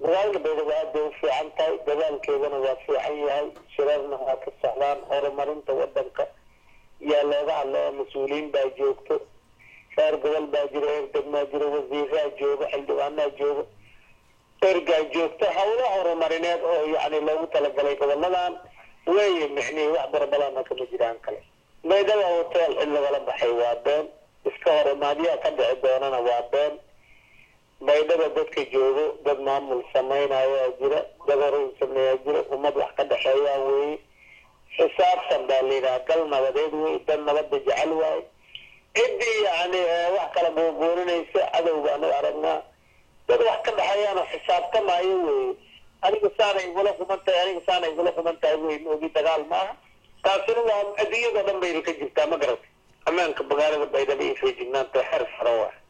magaalada baydhabo aad bay u fiican tahay dadaalkeedana waa fiican yahay shirarna waa ka socdaan horumarinta wadanka yaa looga hadlaya mas-uuliyiin baa joogto reer gobol baa jiro reer degmaa jiro wasiiraa joogo xildhibaanaa joogo ergaa joogto hawlo horumarineed oo yani loogu talagalay goboladan weeye micnihii wax barabadana kama jiraan kale baydhaba hotel cid lagala baxay waa been iska hor imaadyaha ka dhici doonana waa been baydhaba dadka joogo dad maamul samaynayaa jira dad horay sameeyaa jira ummad wax ka dhexeeyaa weeye xisaabtan baa layidhaha gal nabadeed wey dad nabada jecel waaye ciddii yani wax kala buubuurinaysa cadow baanu aragnaa dad wax ka dhexeeyaana xisaabtamaayo weeye aniga saanay igula kuman tahay aniga saanay igula kuman tahay wey moogi dagaal maaha taasina waa adduunyadao dhan bayna ka jirtaa ma garatay ammaanka magaalada baydhabo iyo feejignaanta xer faro waa